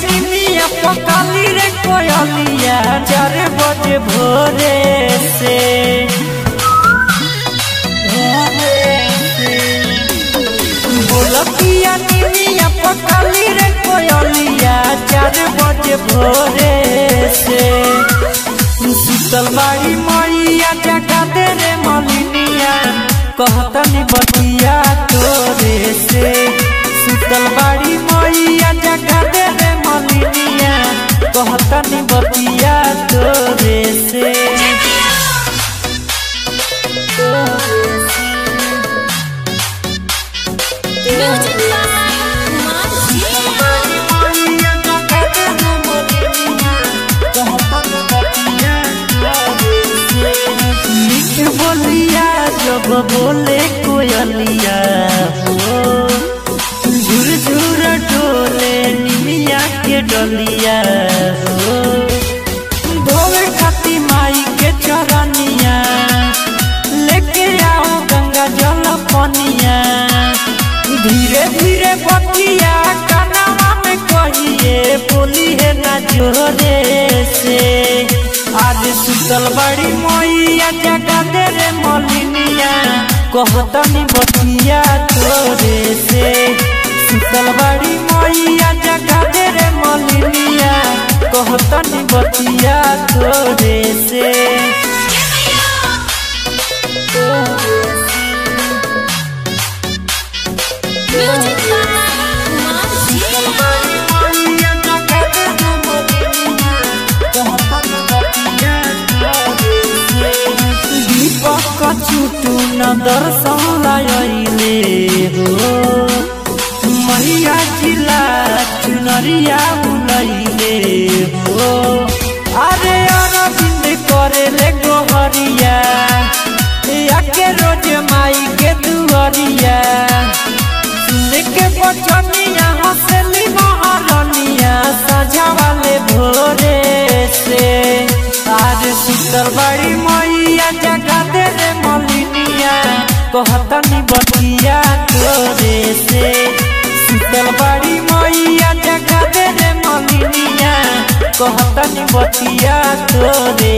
निमिया पकाली रे कोयलिया चार बजे भोरे से भोरे से बोलतिया निमिया पकाली रे कोयलिया चार बजे भोरे से शीतल बाड़ी मैया जगा दे रे मलिनिया कहतनी बतिया तोरे से शीतल बाड़ी मैया जगा दे रे मलिनिया कहतनी बतिया तोरे से Music by Marcia. मीठ बोलिया जब बोले कोयलिया हो झुर झुर डोले निमिया के डलिया हो धोवे खाती माई के चरनिया लेके आओ गंगा जल पनिया धीरे धीरे बतिया कनावा में कहिए बोली है ना जोरे से आज सुतल बड़ी मैया जगा दे रे मलिनिया कहतनी बतिया तोरे से सुतल बड़ी मैया जगा दे रे मलिनिया कहतनी बतिया तोरे से Music by Marcia. दीपक छुटू न दर्शन लायले हो मैया जिला चुनरिया बुलैले हो अरे अरविंद करे ले गोहरिया याके रोज माई के दुआरिया सुन के बचनिया हंसली महारनिया सजा वाले भोरे से आज सुंदर बड़ी मैया जगा दे रे मलिनिया कहतनी बतिया तोरे से सुंदर बड़ी मैया जगा दे रे मलिनिया कहतनी बतिया तोरे